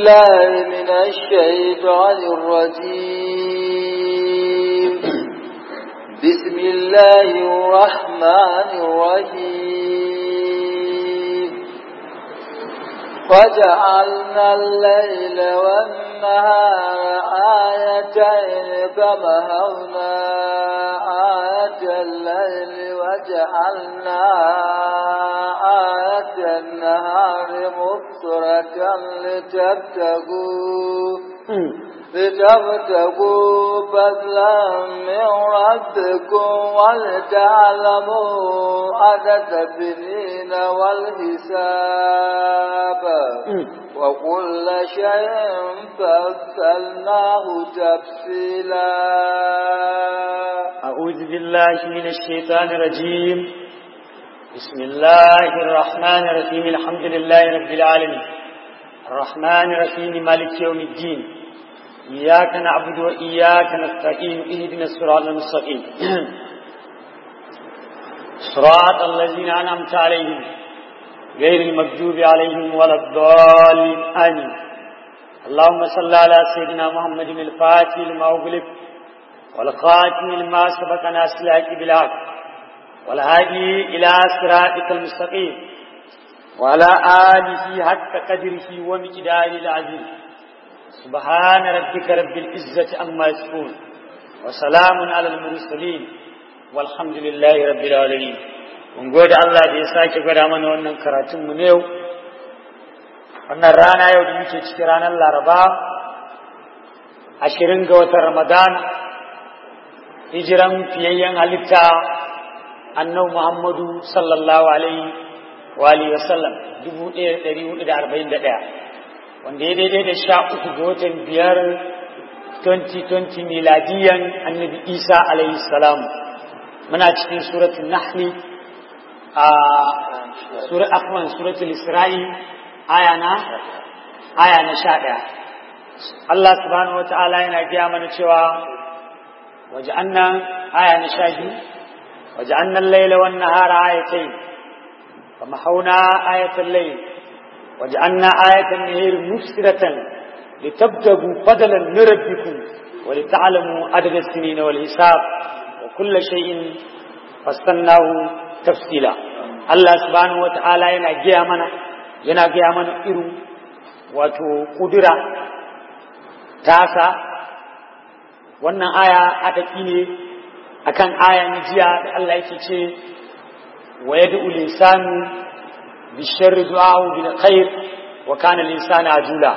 بالله من الشيطان الرجيم بسم الله الرحمن الرحيم وجعلنا الليل والنهار آيتين فمهونا آية الليل وجعلنا آية النهار مبصرة لتبتغوا لتبتغوا فضلا من ربكم ولتعلموا عدد السنين والحساب وكل شيء فصلناه تفصيلا أعوذ بالله من الشيطان الرجيم بسم الله الرحمن الرحيم الحمد لله رب العالمين الرحمن الرحيم مالك يوم الدين إياك نعبد وإياك نستعين اهدنا الصراط المستقيم صراط الذين أنعمت عليهم غير المغضوب عليهم ولا الضالين آمين اللهم صل على سيدنا محمد الفاتح لما أغلق والخاتم لما سبق ناس الحق بالحق والهادي إلى صراطك المستقيم وعلى آله حق قدره ومقداره العظيم سبحان ربك رب العزة عما يصفون وسلام على المرسلين والحمد لله رب العالمين mun gode Allah da ya sake gwada mana wannan karatun mu ne yau wannan rana yau da muke cikin ranar Laraba ashirin ga watan Ramadan hijiran fiyayyen halitta annabi Muhammadu sallallahu alaihi wa alihi wasallam 1441 wanda ya daidai da sha uku ga watan biyar 2020 miladiyan annabi Isa alaihi salam muna cikin suratul nahli a sura afwan suratul isra'i aya na aya na 11 Allah subhanahu wa ta'ala yana gaya mana cewa وجعلنا آية نشاهد وجعلنا الليل والنهار آيتين فمحونا آية الليل وجعلنا آية النهار مبصرة لتبتغوا فضلا من ربكم ولتعلموا عدد السنين والحساب وكل شيء فصلناه تفصيلا الله سبحانه وتعالى yana gaya mana yana gaya mana irin wato kudura tasa wannan aya adaki ne akan aya na jiya da Allah yake ce wa yad'u lisanu bi sharri du'a'u bil khair wa kana lisanu ajula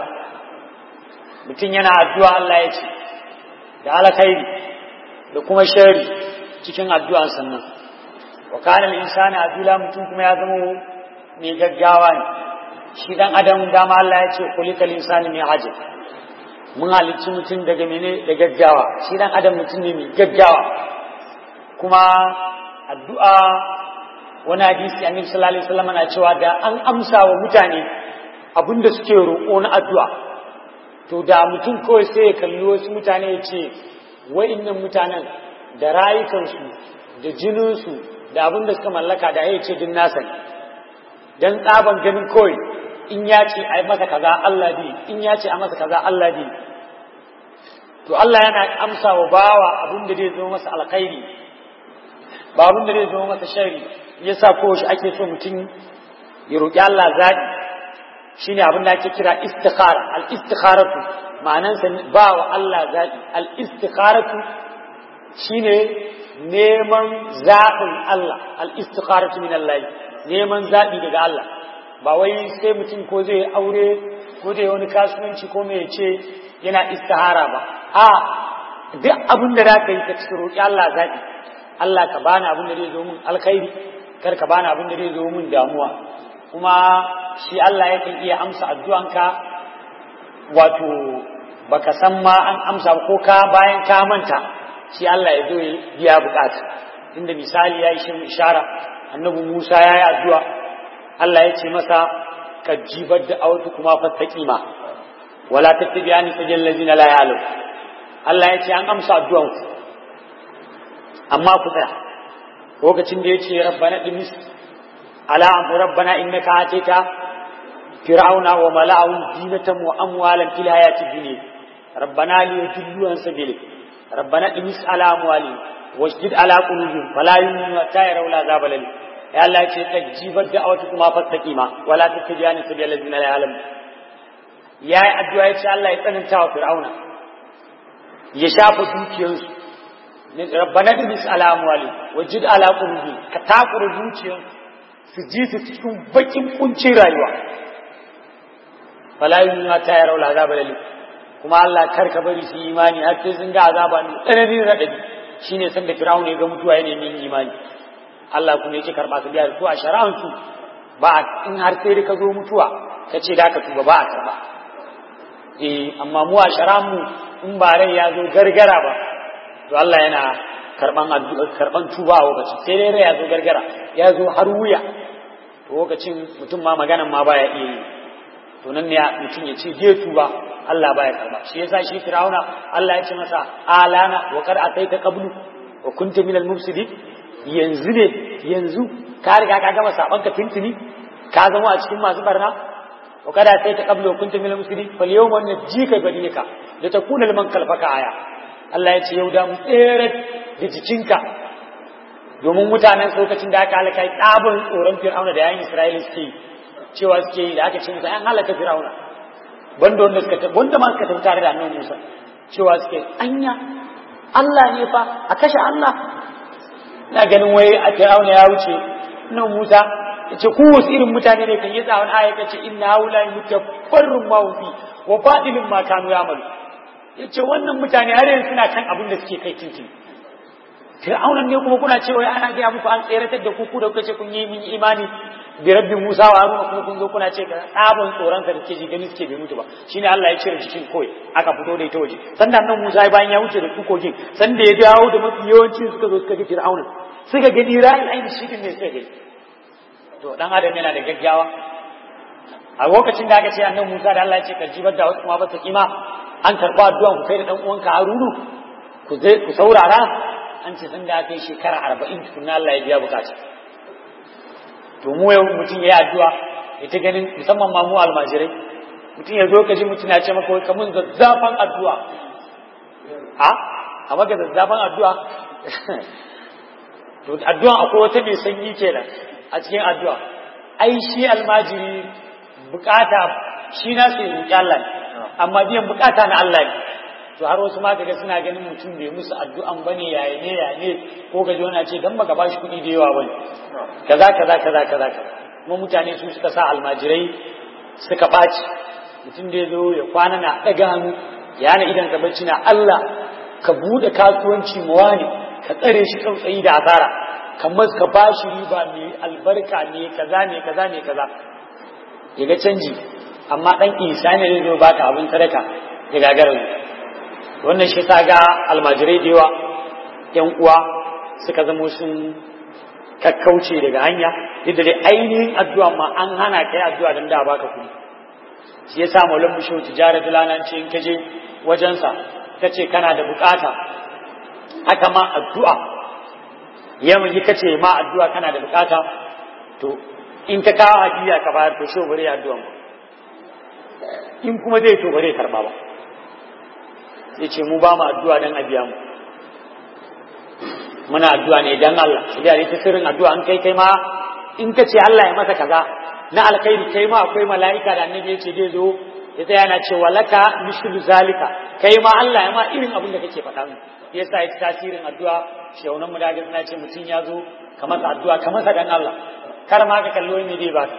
mutum yana addu'a Allah ya ce da alkhairi da kuma sharri cikin addu'an sannan wa kana lisanu ajula mutum kuma ya zama mai gaggawa ne shi dan adam dama Allah ya ce kulikal insani mai hajji mun halicci mutum daga mene da gaggawa shi dan adam mutum ne mai gaggawa kuma addu'a wani hadisi annabi sallallahu alaihi wasallam na cewa da an amsa wa mutane abinda suke roƙo na addu'a to da mutum kawai sai ya kalli wasu mutane ya ce wa'innan mutanen da rayukansu da jininsu da abin da suka mallaka da ya ce din nasa dan tsaban ganin kawai in ya ce a yi masa kaza Allah bi in ya ce a masa kaza Allah bi to Allah yana amsa wa bawa abin da zai zo masa alkhairi ba abin da zai zo masa shari yasa ko shi ake so mutum ya roƙi Allah zaɓi shine abin da ake kira istikhara al istikharatu ma'anan sa ba wa Allah zaɓi al istikharatu shine neman zaɓin Allah al istikharatu min Allah neman zaɓi daga Allah ba wai sai mutum ko zai aure ko zai wani kasuwanci ko mai ce yana istihara ba a duk abin da za ka yi ka cikin roƙi Allah zaɓi Allah ka bani abin da zai zo min alkhairi kar ka bani abin da zai zo min damuwa kuma shi Allah yakan iya amsa addu'anka wato baka san ma an amsa ko ka bayan ka manta shi Allah ya zo ya biya bukata inda misali ya yi shi ishara annabi Musa ya yi addu'a Allah ya ce masa ka jibar da autu kuma fattaqima wala tattabi'ani sajal ladina la ya'lam Allah ya ce an amsa addu'an ku amma ku tsaya lokacin da ya ce rabbana dimis ala amru rabbana innaka atita fir'auna wa mala'ahu zinatan wa amwalan fil hayati dunya rabbana li yudillu an sabilik rabbana imis ala amwali wasjid ala qulubihim fala yu'minu hatta yarawu al'azab alim ya Allah ce tajibar da'awatu kuma fastaqima wala tattajani sabil ladina la ya'lamu yayi addu'a ya ce Allah ya tsananta wa fir'auna ya shafa dukiyarsu rabbana imis ala amwali wasjid ala qulubihim ka takura zuciyarsu su ji su cikin bakin kuncin rayuwa fala yu'minu hatta yarawu al'azab alim kuma Allah kar ka bari su imani har sai sun ga azaba ne tsananin radadi shine san da Fir'aun ya ga mutuwa yana yin imani Allah kuma yake karba su biya su a shari'an su ba in har sai ka zo mutuwa ka ce da ka tuba ba a karba eh amma mu a shari'an mu in ba rai ya zo gargara ba to Allah yana karban addu'a karban tuba a lokacin sai dai rai ya zo gargara ya zo har wuya to lokacin mutum ma maganan ma baya iya yi to nan ne mutum ya ce je tuba Allah baya karba shi yasa shi Fir'auna Allah ya ce masa alana wa qad ataita qablu wa kunta minal mufsidin yanzu ne yanzu ka riga ka gama saban ka tuntuni ka zama a cikin masu barna wa qad ataita qablu wa kunta minal mufsidin fal yawma najika badika da takuna liman kalfaka aya Allah ya ce yau da mu tsere da jikinka domin mutanen lokacin da aka halaka ɗabin tsoron Fir'auna da yayin Isra'ila suke cewa suke yi da aka ce musu an halaka Fir'auna banda wanda suka wanda ma suka tafi tare da annabi Musa cewa suke anya Allah ne fa a kashe Allah na ganin wai a Fir'auna ya wuce nan Musa yace ku wasu irin mutane ne kan yi tsawon aya kace inna haula mutabbarrun ma fi wa fadilun ma kanu ya'malu yace wannan mutane har yanzu suna kan abin da suke kai tintin Fir'aunan ne kuma kuna cewa ana gaya muku an tseratar da ku ku da kuka ce kun yi min imani bi rabbi Musa wa Haruna kuma kun zo kuna ce ka tsabon tsoron ka da ke ji gani suke bai mutu ba shine Allah ya cire jikin koi aka fito da ita waje sannan nan Musa bayan ya wuce da tukogin sanda ya dawo da mafi yawanci suka zo suka ga Fir'aunan suka gani ra'ayin aini shi ne suka gani to dan adam yana da gaggawa a lokacin da aka ce annabi Musa da Allah ya ce ka jibar da wasu kuma ba su kima an karba addu'an ku kai da dan uwanka Harunu ku zai ku saurara an ce sun da aka yi shekara arba'in tukunna Allah ya biya bukata to mu yau mutum ya yi addu'a ya ta ganin musamman ma mu almajirai mutum ya zo ka ji mutum ya ce maka wai kamun zazzafan addu'a a a maka zazzafan addu'a to addu'a akwai wata mai sanyi kenan a cikin addu'a ai shi almajiri bukata shi na sai roƙi Allah ne amma biyan bukata na Allah ne to har wasu ma kaga suna ganin mutum bai musu addu'an bane yayi ne ya ne ko ga wani ce dan baka bashi kuɗi da yawa bane kaza kaza kaza kaza kuma mutane su suka sa almajirai suka ɓaci mutum da ya zo ya kwana na ɗaga hannu ya hana idan ka bacci na Allah ka buɗe kasuwanci mawa ne ka tsare shi tsautsayi da asara kamar ka bashi riba mai albarka ne kaza ne kaza ne kaza ya ga canji amma ɗan isa ne zai zo baka abin sadaka ya gagara wannan shi ta ga almajirai da yawa yan uwa suka zamo sun kakkauce daga hanya duk da dai ainihin addu'a ma an hana kai addu'a don da baka kuɗi shi yasa maulan bisho tijara dalanan ce in kaje wajensa ka ce kana da bukata haka ma addu'a yamma yi kace ma addu'a kana da bukata to in ka kawo hadiya ka bayar to sho bare addu'a in kuma zai to bare karba ba ya ce mu ba mu addu'a don a biya mu muna addu'a ne don Allah shi da ta sirrin addu'a an kai kai ma in ka ce Allah ya masa kaza na alkhairi kai ma akwai mala'ika da annabi ya ce zai zo ya tsaya na ce walaka mishlu zalika kai ma Allah ya ma irin abin da kake faɗa mu yasa ya tasirin addu'a shaunan mu da suna ce mutum ya zo ka masa addu'a ka masa dan Allah kar ma ka kallo me dai ba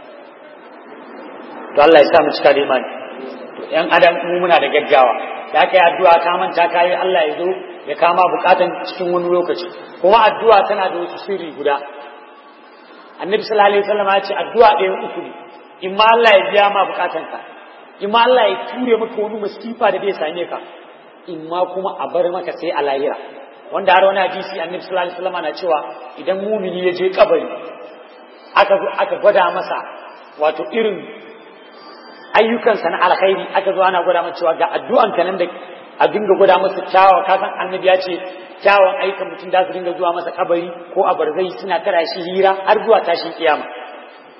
to Allah ya sa mu cika da imani to yan adam mu muna da gaggawa da aka yi addu'a ka manta ka yi Allah ya zo ya kama bukatan cikin wani lokaci kuma addu'a tana da wasu sirri guda annabi sallallahu alaihi wasallam ya ce addu'a ɗaya uku ne in ma Allah ya biya ma bukatanka in ma Allah ya ture maka wani masifa da zai same ka in ma kuma a bar maka sai a lahira wanda har wani hadisi annabi sallallahu alaihi wasallam na cewa idan mumini ya je kabari aka aka gwada masa wato irin ayyukansa na alkhairi aka zo ana gwada masa cewa ga addu'an ka nan da a dinga gwada masa kyawawa ka san annabi ya ce kyawawan ayyukan mutum da su dinga zuwa masa kabari ko a barzai suna tara shi hira har zuwa tashin kiyama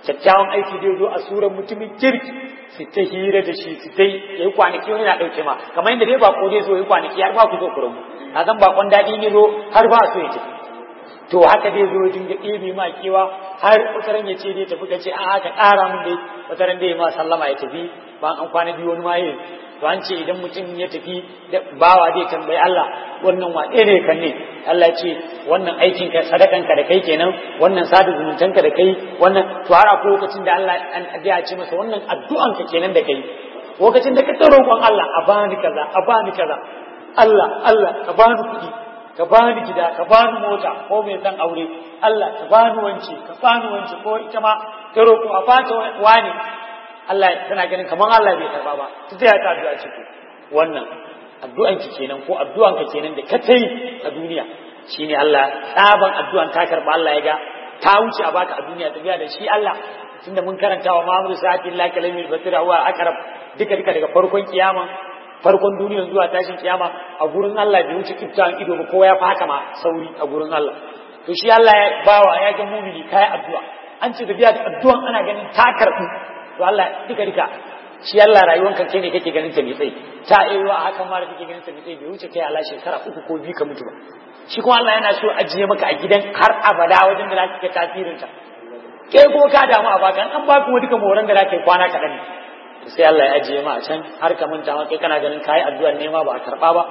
kyakkyawan aiki zai zo a suran mutumin kirki su ta hira da shi su dai yayi kwanaki wani na ɗauke ma kamar yadda dai bako zai zo yayi kwanaki har ba ku zo ku rabu a zan bakon daɗi ne zo har ba so ya tafi to haka dai zo dinga ɗebe ma kewa har wataran ya ce dai tafi ka ce a haka ƙara mun dai wataran dai ma sallama ya tafi ba an kwana biyu wani ma yi to an ce idan mutum ya tafi da bawa zai tambayi Allah wannan wa ɗaya ne kan ne Allah ce wannan aikin ka sadakan ka da kai kenan wannan sada zumuntan ka da kai wannan to har akwai lokacin da Allah an ya ce masa wannan addu'an ka kenan da kai lokacin da ka ta roƙon Allah a bani kaza a bani kaza Allah Allah ka bani kuɗi ka bani gida ka bani mota ko mai san aure Allah ka bani wance ka bani wance ko ita ma ta roƙo a fata wani Allah tana ganin kamar Allah bai karba ba ta tsaya ta addu'a ce wannan addu'an ki kenan ko addu'an ka kenan da ka tai a duniya shine Allah tsaban addu'an ta karba Allah ya ga ta wuce a baka a duniya tafiya da shi Allah tunda mun karanta wa Muhammadu sa'ati Allah kalamil basira huwa akrab duka duka daga farkon kiyama farkon duniya zuwa tashin kiyama a gurin Allah bai wuce kiftan ido ba kowa ya fi haka ma sauri a gurin Allah to shi Allah ya bawa ya ga mumini kai addu'a an ce tafiya da addu'an ana ganin ta karbu to Allah duka duka shi Allah rayuwanka kai ne kake ganin ta mai tsayi ta iya a haka ma da kake ganin ta mai tsayi bai wuce kai Allah shekara uku ko biyu ka mutu ba shi kuma Allah yana so ajiye maka a gidan har abada wajen da za ka ga tasirin ta kai ko ka damu a baka an ba kuma duka moran da za ka yi kwana kaɗan ne sai Allah ya ajiye ma a can har ka manta ma kai kana ganin kayi addu'ar nema ba a karɓa ba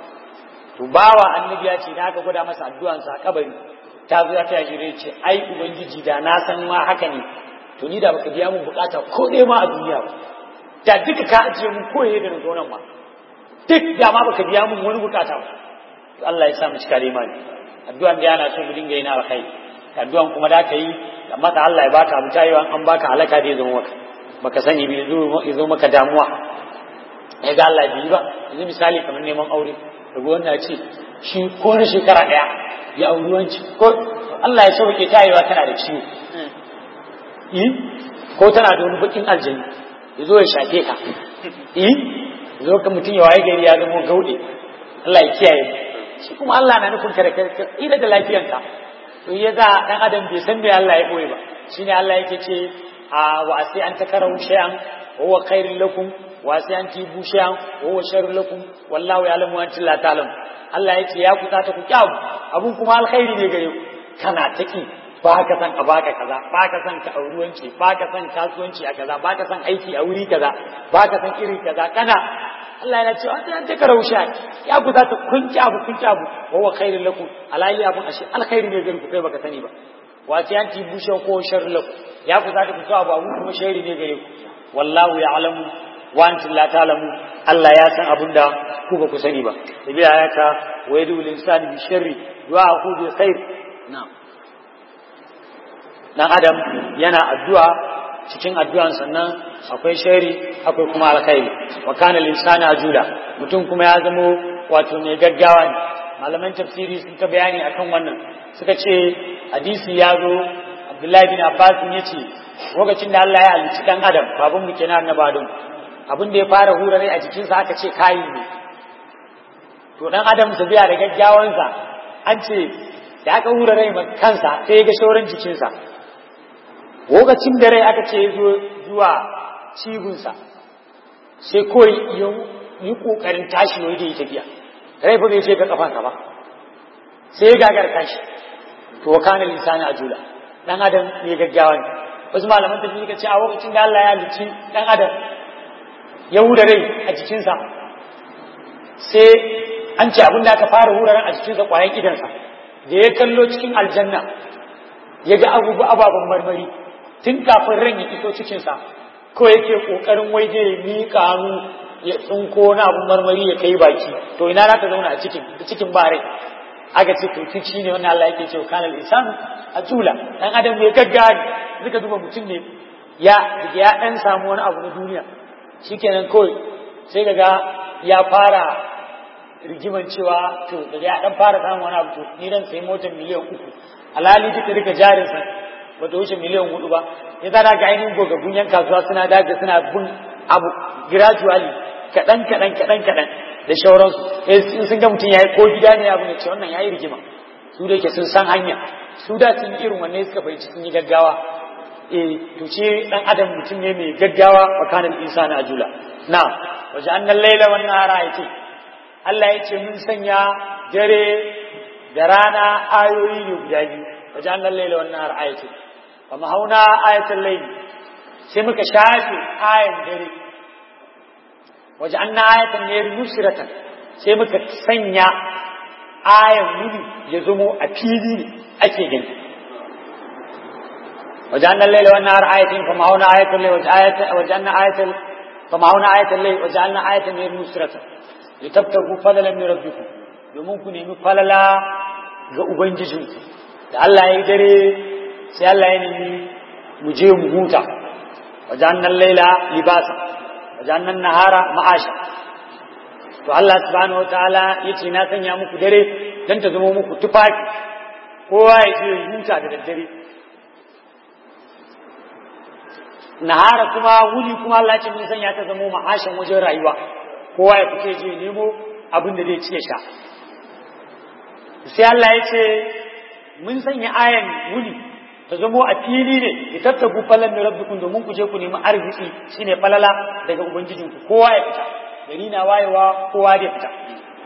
to bawa annabi ya ce da aka gwada masa addu'an sa a kabari ta zo ta yi ce ai ubangiji da na san ma haka ne to ni da baka biya mun bukata ko ɗaya ma a duniya ba da duka ka ajiye mun koye da zo nan ma duk da ma baka biya mun wani bukata ba to Allah ya sa mu cika da imani addu'an da yana so mu dinga yi na alkhairi addu'an kuma da ka yi amma da Allah ya baka abu tayewa an baka halaka da ya zama maka baka sani bai zo zo maka damuwa ya ga Allah bai ba yanzu misali kamar neman aure daga wannan ce shi ko na shekara daya ya auri wanci ko Allah ya sauke tayewa tana da ciwo yi ko tana da wani bakin aljani ya zo ya shafe ka yi zo ka mutum ya waye gari ya zama gaude Allah ya kiyaye shi kuma Allah na nufin kare kare ida da lafiyanka to ya za dan adam bai san me Allah ya koyi ba shine Allah yake ce a wa sai an takarahu shay'an wa huwa khairul lakum wa sai an tibu shay'an wa huwa sharrul lakum wallahu ya'lamu wa antum la ta'lamun Allah yake ya kuta ta ku kyawu abun kuma alkhairi ne gare ku kana taki ba ka san a baka kaza ba ka san ka auruwanci ba ka san kasuwanci a kaza ba ka san aiki a wuri kaza ba ka san iri kaza kana Allah yana cewa ta ta karau sha ya ku za ta kunci abu kunci abu wa huwa khairul lakum alayhi abun ashe alkhairi ne gare ku kai baka sani ba wa ta yanti bushe ko sharri lakum ya ku za ta fito abu abu kuma sharri ne gare ku wallahu ya'lamu wa antum la ta'lamu Allah ya san abun da ku ba ku sani ba tabiya ya ta wa yadu lil insani bi sharri du'a ku bi khair na'am dan adam yana addu'a cikin addu'an sannan akwai shari akwai kuma alkhairi wa kana linsana ajula mutum kuma ya zamo wato mai gaggawa ne malaman tafsiri sun ta bayani akan wannan suka ce hadisi ya zo Abdullahi bin Abbas ya ce lokacin da Allah ya halicci dan adam babun mu kenan annabi Adam abin da ya fara hura rai a jikinsa aka ce kayi ne to dan adam su biya da gaggawansa an ce da aka hura rai kansa sai ya ga shauran jikinsa lokacin da rai aka ce ya zo zuwa cibinsa sai kawai ya yi ƙoƙarin tashi wai da ya tafiya rai fa bai ce ga kafansa ba sai ya gagar tashi to wa kana lisani ajula dan adam ne gaggawa ne wasu malaman tafi suka ce a lokacin da Allah ya halicci dan adam ya hura rai a jikinsa sai an ce abin da aka fara hura rai a jikinsa ƙwayan idansa da ya kallo cikin aljanna ya ga abubuwa ababen marmari tun kafin ran ya iso cikinsa ko yake kokarin wai zai miƙa hannu ya tsinko na abun marmari ya kai baki to ina za ka zauna a cikin cikin bare aka ce to kici ne wannan Allah yake cewa kana al-insanu ajula dan adam bai gaggawa suka duba mutum ne ya ya dan samu wani abu na duniya shikenan kawai sai kaga ya fara rigiman cewa to daga ya dan fara samun wani abu to ni dan sai motar miliyan uku alhali duka duka jarinsa bata wuce miliyan hudu ba ya zana ga ainihin gogaggun yan kasuwa suna daga suna bin abu gradually kaɗan kaɗan kaɗan kaɗan da shauransu in sun ga mutum ya yi ko gida ne abu ne ce wannan ya yi rigima su da yake sun san hanya su da sun yi irin wanne suka fahimci sun yi gaggawa eh to ce dan adam mutum ne mai gaggawa wa kana insana ajula na waje annal laila wan nahara yake Allah ya ce mun sanya dare da rana ayoyi ne guda biyu waje annal laila wan nahara ayati fa mahauna ayatul layli sai muka shafe ayan dare waje anna ayatan ne nusratan sai muka sanya ayan wuni ya zamo a fili ne ake gani waje annan laila wannan har ayatin fa ma'auna ayatul layl waje ayatin waje annan ayatul fa ma'auna ayatul layl waje annan ayatan ne nusratan litabtagu fadlan min rabbikum domin ku nemi falala ga ubangijinku da Allah ya yi dare sai Allah ya nemi mu je mu huta waje annan laila libasa waje annan nahara ma'asha to Allah subhanahu wataala yace na sanya muku dare dan ta zama muku tufafi kowa ya je huta da daddare nahara kuma wuni kuma Allah ce mun sanya ta zama ma'ashan wajen rayuwa kowa ya fice je nemo abin da zai ci ya sha sai Allah ya ce mun sanya ayan wuni ta zamo a fili ne ya tattabu falan min rabbikum domin ku je ku nemi arziki shine falala daga ubangijinku kowa ya fita gari na wayewa kowa da fita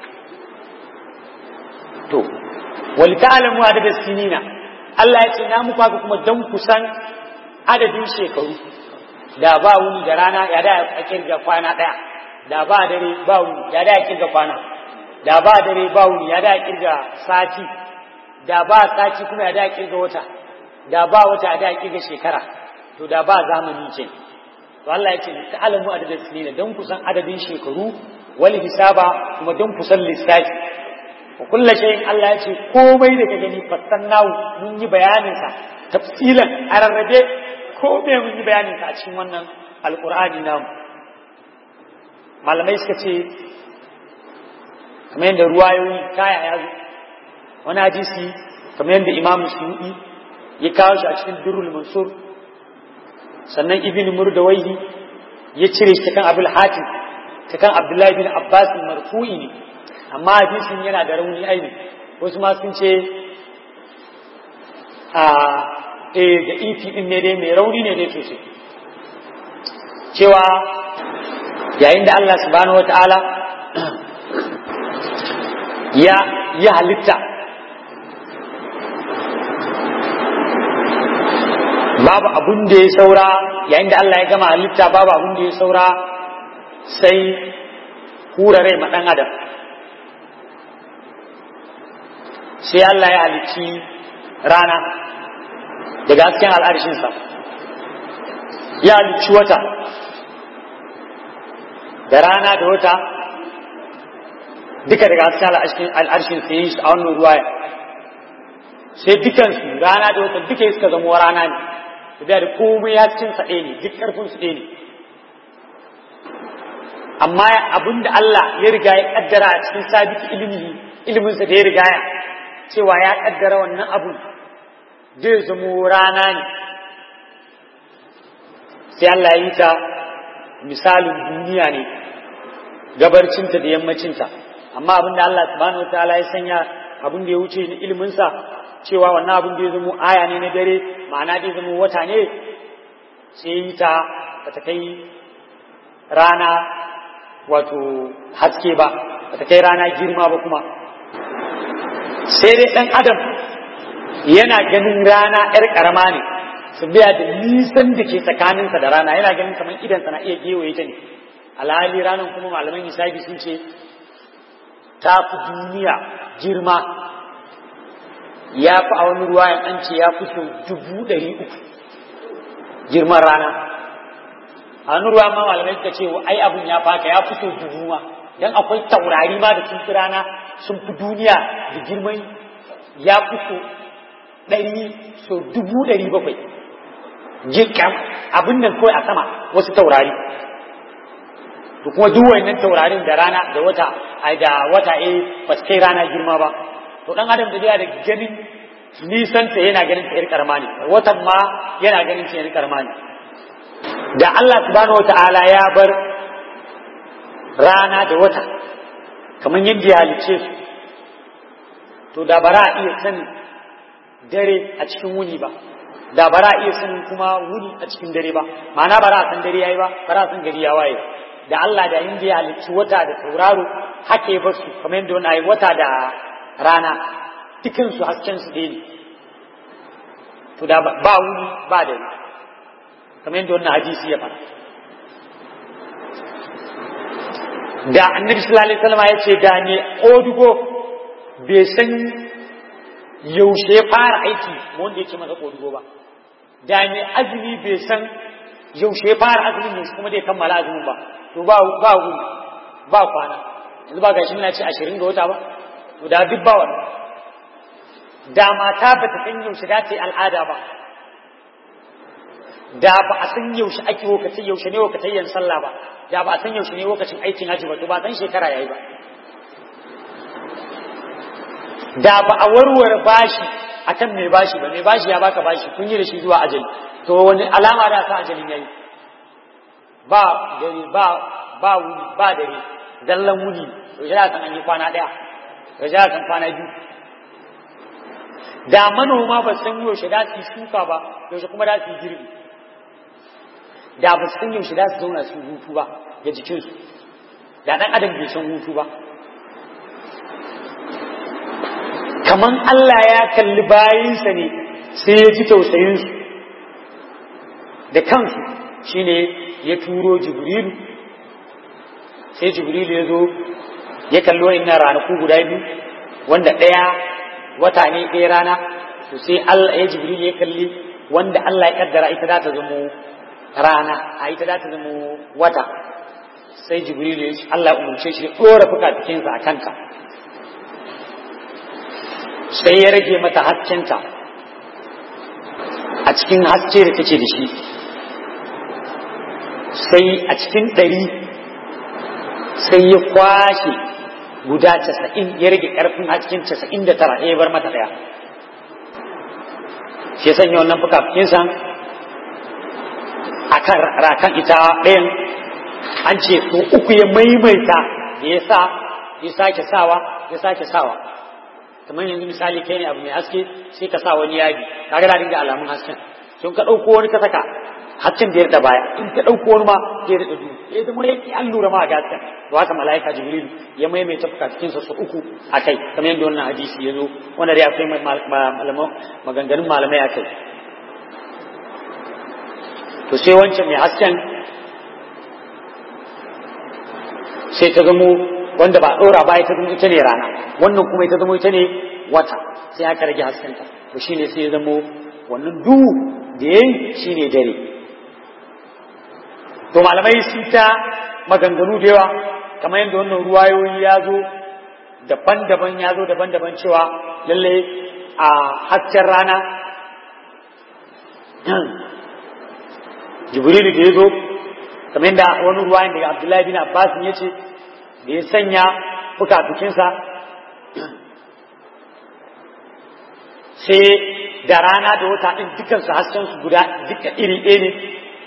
to wal ta'lamu adada sinina Allah ya ce na muku haka kuma dan kusan adadin shekaru da ba wuni da rana ya da a kirga kwana daya da ba dare ba wuni ya da a kirga kwana da ba dare ba wuni ya da a kirga sati da ba sati kuma ya da a kirga wata da ba wata ya da a kirga shekara to da ba zamani ce to Allah ya ce ta'alamu adadin sinina dan kusan adadin shekaru wal hisaba kuma dan kusan lissafi wa kullu shay'in Allah ya ce komai da ka gani fassannahu mun yi bayanin sa tafsilan a rarrabe komai mun yi bayanin sa a cikin wannan alqur'ani namu malamai suka ce kamar yadda ruwayoyi kaya ya zo wani hadisi kamar yadda imam suyu'i ya kawo shi a cikin durrul mansur sannan ibn murdawaihi ya cire shi kan abul hatim ta kan abdullahi bin abbas marfu'i ne amma hadisin yana da rauni aini wasu ma sun ce a eh da ifi din ne dai mai rauni ne dai sosai cewa yayin da Allah subhanahu wataala ya ya halitta babu abun da ya saura yayin da Allah ya gama halitta babu abun da ya saura sai hura rai ma ɗan adam sai Allah ya halicci rana daga hasken al'arshinsa ya halicci wata da rana da wata duka daga hasken al'arshin sai yi a wannan ruwaya sai dukansu rana da wata duka suka zama rana ne da da komai ya cikin sa ɗaya ne duk ƙarfin su ɗaya ne amma abin da Allah ya riga ya kaddara a cikin sabiki ilimi ilimin sa da ya riga ya cewa ya kaddara wannan abu zai zamo rana ne sai Allah ya yi ta misalin duniya ne gabarcinta da yammacinta amma abin da Allah subhanahu wataala ya sanya abin da ya wuce ilimin sa cewa wannan abin da ya zamo aya ne na dare ma'ana da ya zamo wata ne sai yi ta bata kai rana wato haske ba bata kai rana girma ba kuma sai dai ɗan adam yana ganin rana ‘yar ƙarama ne su biya da nisan da ke tsakaninsa da rana yana ganin kamar idansa na iya gewaye ta ne alhali ranar kuma malaman hisabi sun ce ta fi duniya girma ya fi a wani ruwa an ce ya fi sau dubu ɗari uku girman rana a wani ruwa ma malamai suka ce ai abun ya faka ya fi sau dubu ma don akwai taurari ma da sun fi rana sun fi duniya da girman ya fi sau ɗari sau dubu ɗari bakwai jikan abin nan kawai a sama wasu taurari to kuma duk wannan taurarin da rana da wata ai da wata eh ba su kai rana girma ba to dan adam da da ganin nisan ta yana ganin ta yar karama ne watan ma yana ganin ta yar karama ne da Allah subhanahu wataala ya bar rana da wata kamar yadda ya halice su to da bara a iya sanin dare a cikin wuni ba da ba za a iya sanin kuma wuni a cikin dare ba ma'ana ba za a san dare yayi ba ba za a san gari ya waye da Allah da inda ya halicci wata da tauraro haka ya basu kamar yadda wani wata da rana dukan su hasken su ne to da ba wuni ba dare kamar yadda wannan hadisi ya fara da annabi sallallahu alaihi wasallam ya ce da ne odugo bai san yaushe ya fara aiki wanda yake masa kodugo ba da ne azumi bai san yaushe ya fara azumin ne kuma zai kammala azumin ba to ba ba wuri ba kwana yanzu ba gashi muna ce ashirin ga wata ba to da duk ba wannan da mata ba ta san yaushe za ta yi al'ada ba da ba a san yaushe ake lokacin yaushe ne lokacin yin sallah ba da ba a san yaushe ne lokacin aikin haji ba to ba san shekara yayi ba da ba a warware bashi akan mai bashi ba mai bashi ya baka bashi kun yi da shi zuwa ajali to wani alama da sa ajalin yayi ba dare ba ba wuni ba dare dallan wuni to jira san an yi kwana daya to jira san kwana biyu da manoma ba san yaushe da su shuka ba yaushe kuma da su girbi da ba su san yaushe da su zauna su hutu ba ga jikinsu da dan adam bai san hutu ba kaman Allah ya kalli bayinsa ne sai ya ji tausayinsu da kansu shine ya turo jibrilu sai jibrilu ya zo ya kalli wa'annan ranaku guda biyu wanda ɗaya wata ne ɗaya rana to sai Allah ya jibrilu ya kalli wanda Allah ya kaddara ita za ta zamo rana a ita za ta zamo wata sai jibrilu ya Allah ya umarce shi ya ɗora fuka jikinsa a kanka sai ya rage mata haskenta a cikin haske da take da shi sai a cikin ɗari sai ya kwashe guda casa'in ya rage ƙarfin hasken casa'in da tara ya bar mata ɗaya shi sanya wannan fukafukinsa a kan rakan ita ɗayan an ce ko uku ya maimaita da ya sa ya sake sawa ya sake sawa kamar yanzu misali kai ne abu mai haske sai ka sa wani yadi kaga da dinga alamun hasken sun ka ɗauko wani ka saka hasken da ya da baya in ka ɗauko wani ma ya da duhu ya zama ya ki an lura ma ga hasken to haka mala'ika jibril ya maimaita fukacikin sa su uku a kai kamar yadda wannan hadisi ya zo wanda dai akwai maganganun malamai a kai to sai wancan mai hasken sai ta zamo wanda ba ɗora ba ita zama ita ne rana wannan kuma ita zama ita ne wata sai aka rage haskenta to shine sai ya zamo wannan duhu da yayi shine dare to malamai sun ta maganganu da yawa kamar yadda wannan ruwayoyi ya zo daban-daban ya zo daban-daban cewa lalle a hasken rana jibrilu da ya zo kamar yadda wani ruwayan daga abdullahi bin abbas ya ce da ya sanya fukafukinsa sai da rana da wata ɗin dukansu haskensu guda duka iri ɗaya ne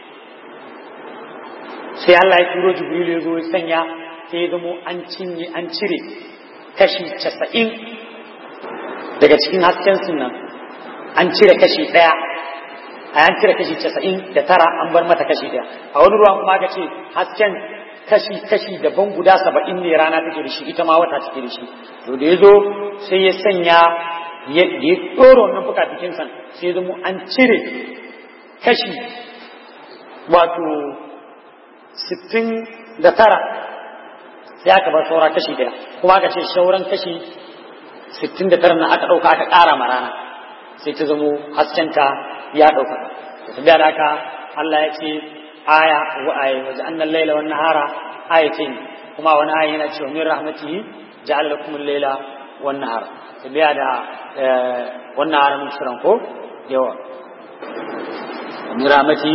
sai Allah ya turo Jibrilu ya zo ya sanya sai ya zamo an cinye an cire kashi casa'in daga cikin hasken nan an cire kashi ɗaya a an cire kashi casa'in da tara an bar mata kashi ɗaya a wani ruwan kuma aka ce hasken kashi kashi daban guda saba'in ne rana take da shi ita ma wata take da shi to da ya zo sai ya sanya ya ɗora wannan fukafikin san sai ya zamo an cire kashi wato sittin da tara sai aka bar saura kashi ɗaya kuma aka ce sauran kashi sittin da tara na aka ɗauka aka ƙara ma rana sai ta zamo haskenta ya ɗauka da haka Allah ya ce aya wa aya waje annan laila wan nahara ayatin kuma wani aya yana cewa min rahmatihi ja'ala lakum al-laila wan nahara tabiya da wannan nahara mun shirin ko yawa min rahmatihi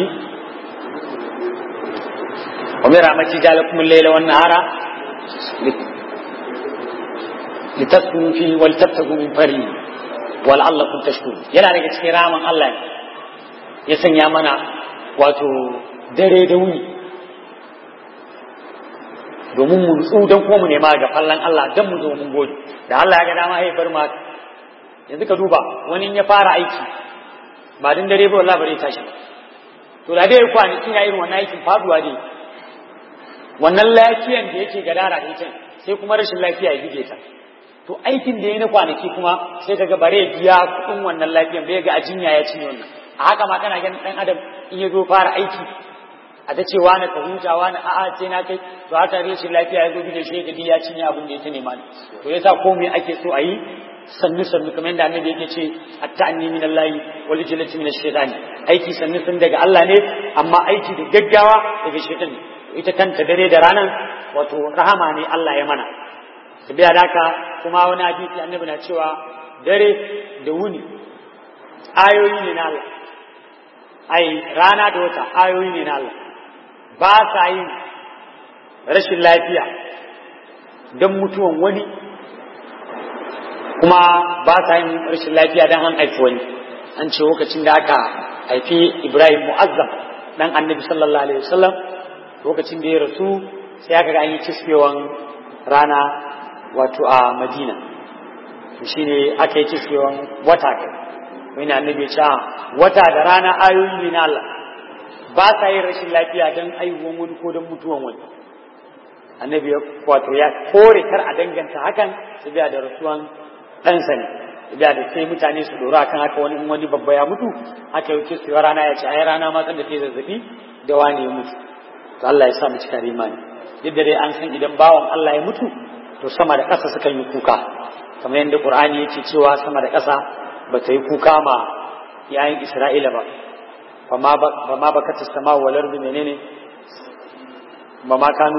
wa min rahmatihi ja'ala lakum al-laila wan nahara litaskunu fihi wa litabtagu min fadlihi wa la'allakum tashkurun yana daga cikin raman Allah ya sanya mana wato dare da wuni domin mu nutsu don kuma mu nema ga fallan Allah don mu zo mun gode da Allah ya ga dama haifar ma yanzu ka duba wani ya fara aiki ba din dare ba wallahi bare tashi to da dai kwanakin ya irin wannan aikin faduwa dai wannan lafiyan da yake gadara da ita sai kuma rashin lafiya ya bige ta to aikin da ya na kwanaki kuma sai kaga bare biya kuɗin wannan lafiyan bai ga a jinya ya cinye wannan a haka ma kana ganin dan adam in ya zo fara aiki a ta ce wani ka huta wani a'a sai na kai to haka rashin lafiya ya zo bige shi ga ya cinye abin da ya ta nema to yasa komai ake so a yi sannu sannu kamar yadda annabi yake ce at-ta'anni min Allah wal jalati min ash-shaytan aiki sannu sun daga Allah ne amma aiki da gaggawa daga shaytan ne ita kanta dare da ranan wato rahama ne Allah ya mana tabiya daka kuma wani hadisi annabi na cewa dare da wuni ayoyi ne na Allah ai rana da wata ayoyi ne na Allah ba sa yin rashin lafiya don mutuwan wani kuma ba sa yin rashin lafiya don an haifi wani an ce lokacin da aka haifi Ibrahim Mu'azzam dan annabi sallallahu alaihi wasallam lokacin da ya rasu sai aka ga an yi kiskewan rana wato a Madina shi ne aka yi kiskewan wata kai wani annabi ya ce wata da rana ayoyi ne na Allah ba sa yin rashin lafiya don aihuwan wani ko don mutuwan wani annabi ya wato ya kore kar a danganta hakan su biya da rasuwan ɗansa ne da da sai mutane su dora kan haka wani wani babba ya mutu haka yau ce rana ya ce ai rana ma san da ta zazzabi da wani ya mutu to Allah ya sa mu cika imani duk da dai an san idan bawan Allah ya mutu to sama da ƙasa sukan yi kuka kamar yadda Qur'ani yake cewa sama da ƙasa ba ta yi kuka ma yayin Isra'ila ba ba ma bakata sama wal ardi menene ba ma kanu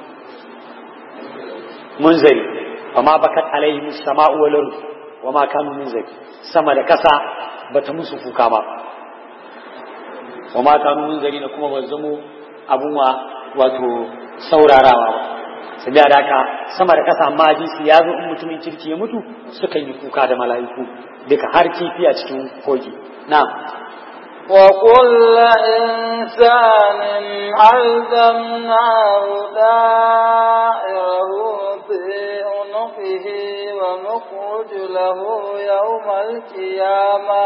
munzari ba ma bakat alaihim sama'u wal ardi wa ma kanu munzari sama da ƙasa ba ta musu kuka ba wa ma kanu munzari na kuma ba zamo abun wa wato saurarawa ba sabiya da haka sama da ƙasa amma hadisi ya zo in mutumin kirki ya mutu sukan yi kuka da mala'iku duka har kifi a cikin kogi na وكل إنسان ألزمناه دائره في عنقه ونخرج له يوم القيامة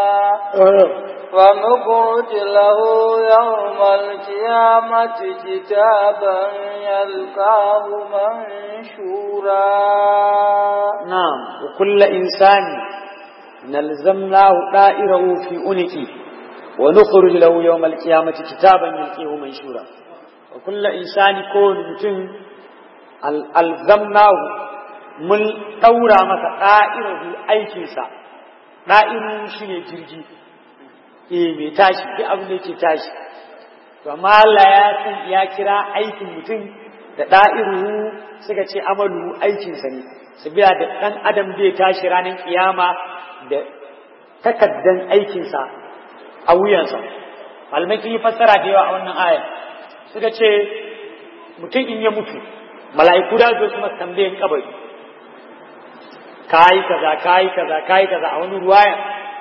ونخرج له يوم القيامة كتابا يلقاه منشورا نعم وكل إنسان نلزمناه دائره في عنقه ونخرج له يوم القيامة كتابا يلقيه منشورا وكل إنسان كون متن ألزمناه من ɗaura masa ɗa'irahu aikinsa ɗa'iru shi ne jirgi eh mai tashi duk abin da yake tashi to amma Allah ya san ya kira aikin mutum da ɗa'iru suka ce amalu aikinsa ne su biya da ɗan adam zai tashi ranar kiyama da takaddan aikinsa a wuyansa malamai sun yi fassara da yawa a wannan aya suka ce mutum in ya mutu mala'iku da zo su masa tambayin kabari kayi kaza kayi kaza kayi kaza a wani ruwaya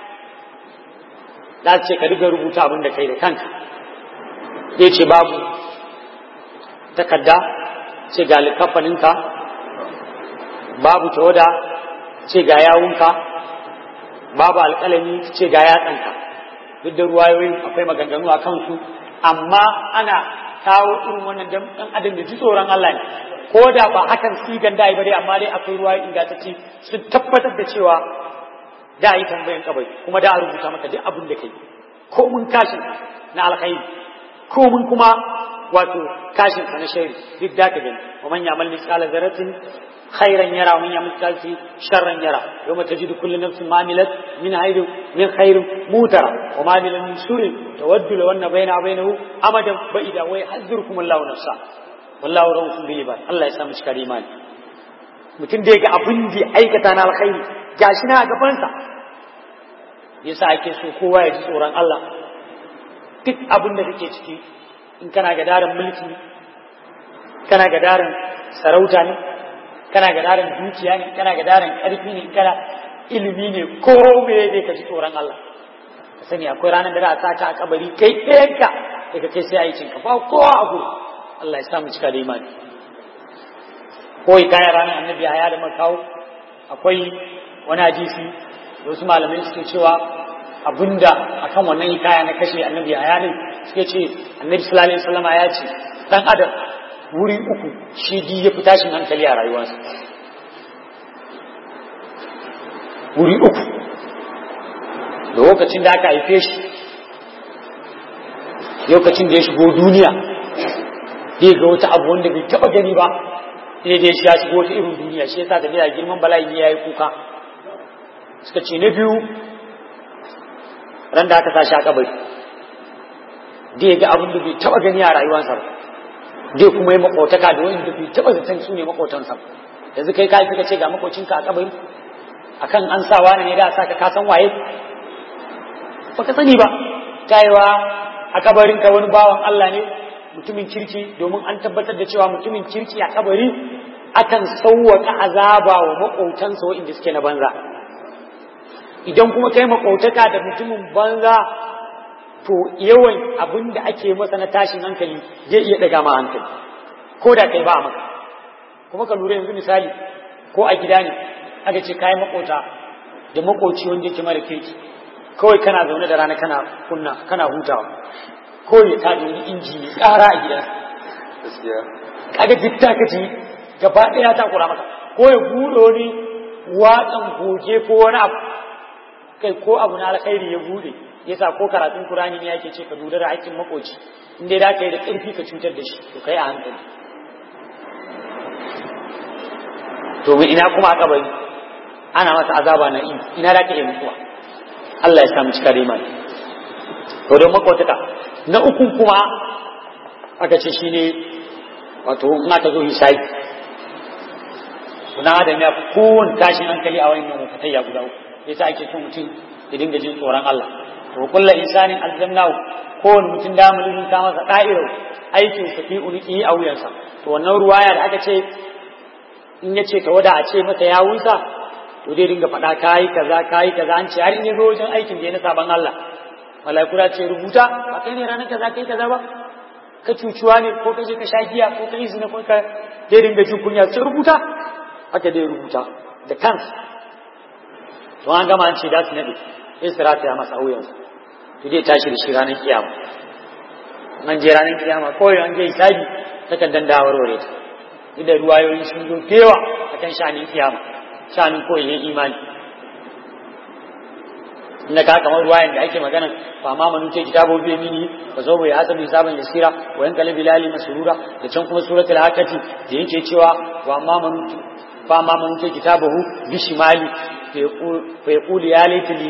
za su ce ka riga rubuta abin da kai da kanka zai ce babu takarda ce ga likafaninka babu tawada ce ga yawunka babu alƙalami ce ga yatsanka duk da ruwayoyin akwai maganganu a kansu amma ana kawo irin wannan dan dan adam da ji tsoron Allah ne ko da ba hakan sigan da bare amma dai akwai ruwayoyi ingantacce sun tabbatar da cewa da yi tambayan kabari kuma da a rubuta maka duk abin da kai ko mun kashin na alkhairi ko mun kuma wato kashin sa na shari duk da ka gani wa man ya'mal mithqala dharratin خيرا يرى ومن يعمل مثقال شرا يرى يوم تجد كل نفس ما عملت من خير من خير موترا وما عمل من سوء تود لو ان بينه وبينه امدا بعيدا ويحذركم الله نفسا والله رؤوف بالعباد الله يسامح shi imani mutum da ga abin da aikata na alkhairi gashi na gabansa yasa ake so kowa ya ji tsoron Allah duk abin da kake ciki in kana ga daren mulki kana ga daren sarauta ne kana ga daren dukiya ne kana ga daren ƙarfi ne kana ilimi ne ko me ne ka ji tsoron Allah ka sani akwai ranar da za a saka a kabari kai ɗayanka daga kai sai a yi cinka ba kowa a gudu Allah ya samu cika da imani kawai kayan ranar annabi haya da makawo akwai wani hadisi da wasu malamai suke cewa abinda akan wannan hikaya na kashe annabi Yahaya din suke ce annabi sallallahu alaihi wasallam ya ce dan adam wuri uku shi di ya fi tashin hankali a rayuwarsa wuri uku da lokacin da aka haife shi lokacin da ya shigo duniya zai ga wata abu wanda bai taba gani ba sai dai shi ya shigo wata irin duniya shi yasa tafiya girman bala'i ya yi kuka suka ce na biyu ran da aka sa shi a kabari zai ga abin da bai taba gani a rayuwarsa ba zai kuma yi makotaka da wanda bai taba zaton su ne makotansa yanzu kai ka fi ka ce ga makocinka a kabari akan an sa wani ne da sa ka kasan waye baka sani ba tayewa a kabarin ka wani bawan Allah ne mutumin kirki domin an tabbatar da cewa mutumin kirki a kabari akan sauwaka azaba wa makotansa waɗanda suke na banza idan kuma kai makotaka da mutumin banza to yawan abin da ake masa na tashin hankali zai iya daga ma hankali ko da kai ba maka kuma ka lura yanzu misali ko a gida ne aka ce kayan makota da makoci wanda yake mara kirki kawai kana zaune da rana kana kunna kana hutawa ko ya ta wani inji ne ƙara a gida kaga jitta ka ji gaba ɗaya ta kura maka ko ya buɗe wani watsan goge ko wani abu kai ko abu na alkhairi ya buɗe yasa ko karatun Qur'ani ne yake ce ka lura da haƙƙin makoci in dai da ka yi da ƙarfi ka cutar da shi to kai a hankali to ina kuma a kabari ana masa azaba na in ina da ka yi mutuwa Allah ya samu cika da imani to don makwataka na uku kuma aka ce shine wato in aka zo hisabi kuna adam ya fi kowane tashin hankali a wani mafatai ya guda uku yasa ake so mutum ya dinga jin tsoron Allah to kulla insanin aljannahu kowane mutum da mulkin ta masa da'irar aikin sa fi uniki a wuyansa to wannan ruwaya da aka ce in ya ce wada a ce masa ya wusa to dai dinga faɗa kayi kaza kayi kaza an ce har in ya zo wajen aikin da ya na saban Allah malaiku da ce rubuta ba kai ne ranar kaza kai kaza ba ka cucuwa ne ko ka je ka sha giya ko ka yi zina ko ka dai dinga jin kunya sai rubuta haka dai rubuta da kansa to an gama an ce da su nade sai su rataya masa wuyansa to zai tashi da shi ranar kiyama an je ranar kiyama kawai an je hisabi takan dan da warware ta duk da ruwayoyi sun zo tewa akan shanin kiyama shanin koyin imani inda ka kamar ruwayan da ake magana fa ma manu ce kitabo bi mini fa zo bai hasabi hisaban yasira wa yan kalbi lali masrura da can kuma suratul hakati da yake cewa wa ma manu fa ma manu ce kitabahu bi shimali fa yaqulu ya laitali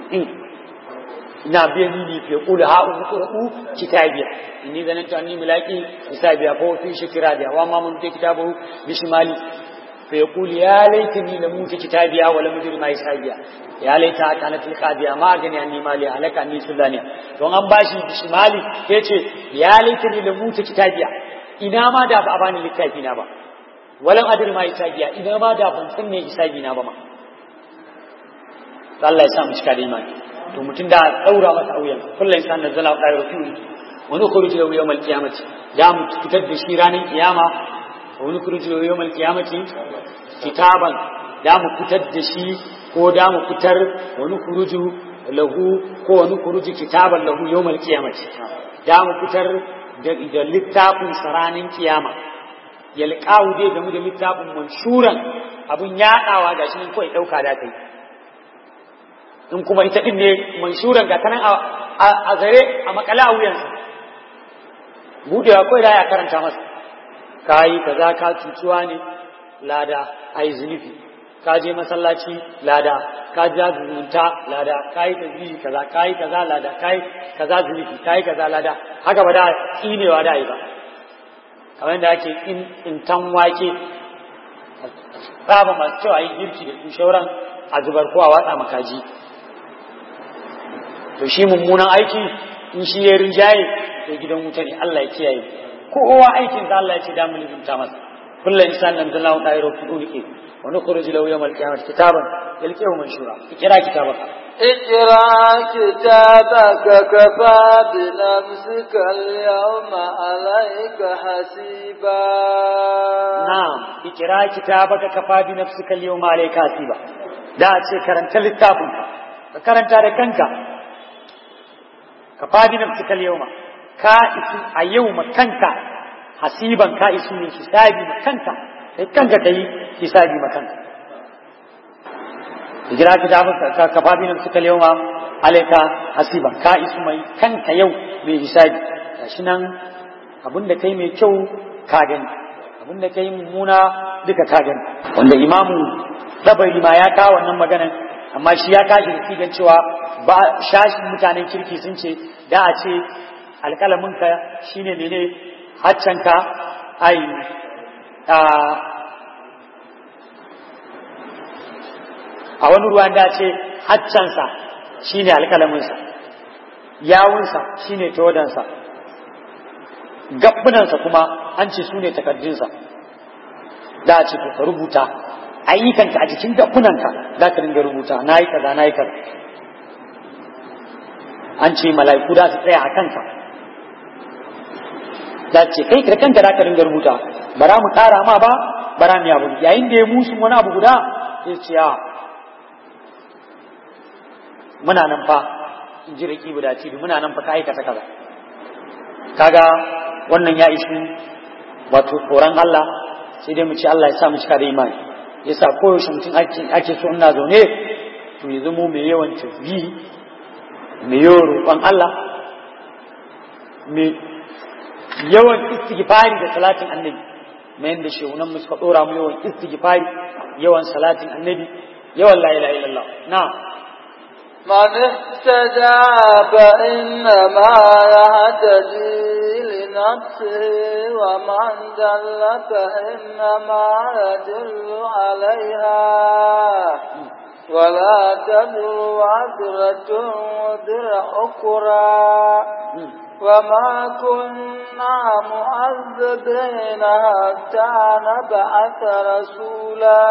ina biya mini fi yaqulu ha uqra'u kitabiya inni zanantu anni mulaqi hisabiya fa fi shikra biya wa ma manu ce kitabahu bi shimali فيقول يا ليتني لموت كتابيا ولم أدر ما حسابيا يا ليتها كانت القاضية ما أغني عني مالي هلك عني سلطانيا don an bashi bishimali ya ce ya laitani da mutu kitabiya ina ma da ba a bani littafi na ba walan adir ma hisabiya ina ma da ban san me hisabi na ba ma Allah ya sa mu cika da imani to mutum da daura masa auyan kullu insan da zala da rasuli wani khuruj lahu yawm al-qiyamati da mu fitar da shi ranar kiyama wani kurji yau mal kiyamati kitaban da mu fitar da shi ko da mu fitar wani kuruju lahu ko wani kuruji kitaban lahu yau mal kiyamati da mu fitar da littafin saranin kiyama yalqawu dai game da littafin manshuran abun yaɗawa gashi nan kawai ɗauka da kai in kuma ita din ne manshuran ga tanan a zare a makala a wuyansa budewa kawai da ya karanta masa ka yi kaza ka cucuwa ne lada a yi zunufi ka je masallaci lada ka ja zumunta lada ka yi tasbihi kaza ka yi kaza lada ka yi kaza zunufi ka yi kaza lada haka ba da tsinewa da yi ba kamar yadda ake in intan wake saba masu kyau a yi girki da shauran a zubar ko a watsa makaji to shi mummunan aiki in shi ya rinjaye to gidan wuta ne Allah ya kiyaye kowa aikin da Allah ya ce da mun rubuta masa kullu insan nan da lawan dai rufu ulike wa nukhruj lahu yawm al-qiyamah kitaban yalqihu manshura kira kitabaka اقرأ كتابك كفى بنفسك اليوم عليك حسيبا نعم اقرأ كتابك كفى بنفسك اليوم عليك حسيبا da ce karanta littafinka ka karanta da kanka ka fadi nafsika al-yawma ka isu a yau makanka hasiban ka isu ne hisabi makanka kai kanka kai hisabi makanka hijira ka da ka ka fadi nafsika al-yawma alayka hasiban ka isu mai kanka yau mai hisabi gashi nan abinda kai mai kyau ka gani abinda kai mummuna duka ka gani wanda imamu dabari ma ya kawo wannan maganan amma shi ya kashi da sigan cewa ba shashin mutanen kirki sun ce da a ce alƙalaminka shine mene haccanka ai a wani ruwan da ce haccansa shine alƙalaminsa yawunsa shine todansa gabbunansa kuma an ce su ne takardunsa da a ce ka rubuta ayyukanka a jikin gabbunanka za ka dinga rubuta na yi kaza na yi kaza an ce mala'iku da su tsaya a kanka za ce kai da kanka za ka dinga rubuta bara mu ƙara ma ba bara mu yabu yayin da ya musu wani abu guda sai ce ya muna nan fa in ji raki guda ce muna nan fa ka aikata kaza kaga wannan ya ishi wato tsoron Allah sai dai mu ce Allah ya sa mu cika da imani yasa koyaushe mutum ake so ina zaune to ya zamo mai yawan tasbihi mai yawan roƙon Allah mai yawan istighfari da salatin annabi mai yadda shehunan mu suka ɗora mu yawan istighfari yawan salatin annabi yawan la ilaha illallah na من اهتدى فإنما يهتدي لنفسه ومن دل فإنما يدل عليها ولا تدر وعذرة وزر أخرى وما كنا معذبين حتى نبعث رسولا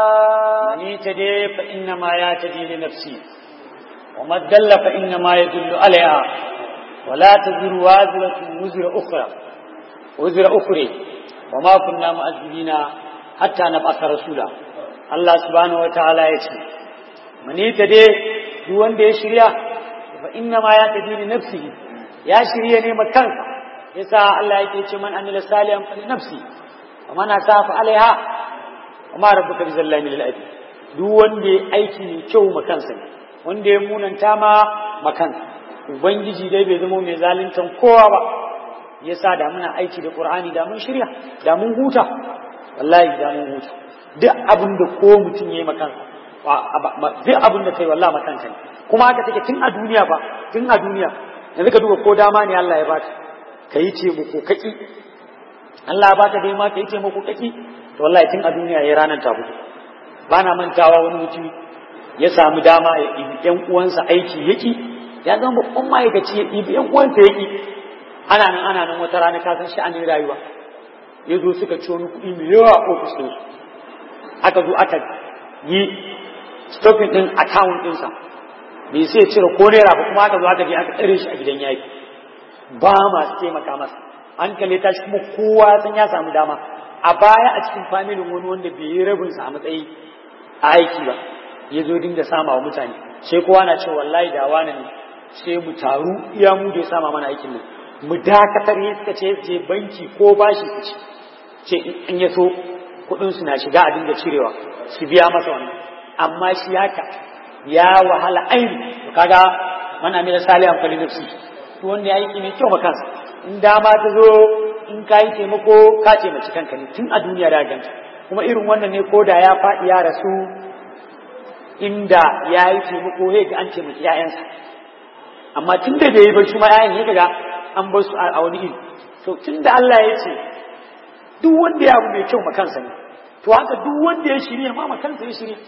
من اهتدي فإنما يهتدي لنفسه وما دل فإنما يدل عليها ولا تزر وازرة وزر أخرى وزر أخرى وما كنا مؤذبين حتى نبعث رسولا الله سبحانه وتعالى يقول من يتدي دون دي شريعة فإنما يتدي لنفسه يا شريعة نيمة كنسا يسا الله يقول من أمل ساليا فلنفسه ومن أساف عليها وما ربك بظلام للأبي دون دي أيكي كو مكانسا wanda ya munanta ma makan ubangiji dai bai zama mai zaluntan kowa ba yasa da muna aiki da qur'ani da mun shirya da mun huta wallahi da mun huta duk abin da ko mutum yayi makan duk abin da kai wallahi makan kai kuma haka take tun a duniya ba tun a duniya yanzu ka duba ko dama ne Allah ya baka kai ce mu ko kaki Allah ya baka dai ma kai ce mu ko kaki to wallahi tun a duniya yayi ranar ta fito bana mantawa wani mutum ya samu dama ya ɗibi ‘yan uwansa aiki yaki ya zama babban ma'aikaci ya ɗibi ‘yan uwansa yaki ana nan ana nan wata rana ka san sha'anin rayuwa ya zo suka ci wani kuɗi mai yawa a ofis ɗinsu aka zo aka yi stopping ɗin account ɗinsa bai sai cire ko naira ba kuma aka zo aka je aka tsare shi a gidan yaki ba masu taimaka masa hankali ta shi kuma kowa san ya samu dama a baya a cikin familin wani wanda bai yi rabinsa a matsayi a aiki ba ya zo dinga sama wa mutane sai kowa na ce wallahi da wani ne sai mu taru iya mu da ya sama mana aikin nan mu dakatar ya suka ce je banki ko bashi ku ci ce in ya so kuɗin su na shiga a dinga cirewa su biya masa wannan amma shi haka ya wahala aini to kaga man amila salihan fali nafsi to wanda ya aiki mai kyau kansa in dama ta zo in ka yi taimako ka taimaki kanka ne tun a duniya da ganta kuma irin wannan ne ko da ya faɗi ya rasu inda ya yi taimako ya ga an taimaki ‘ya'yansa amma tun da bai yi ba shi ma ‘ya'yan ya ga an bar su a wani iri to tun da Allah ya ce duk wanda ya abu mai kyau makansa ne to haka duk wanda ya shirya ma makansa ya shirya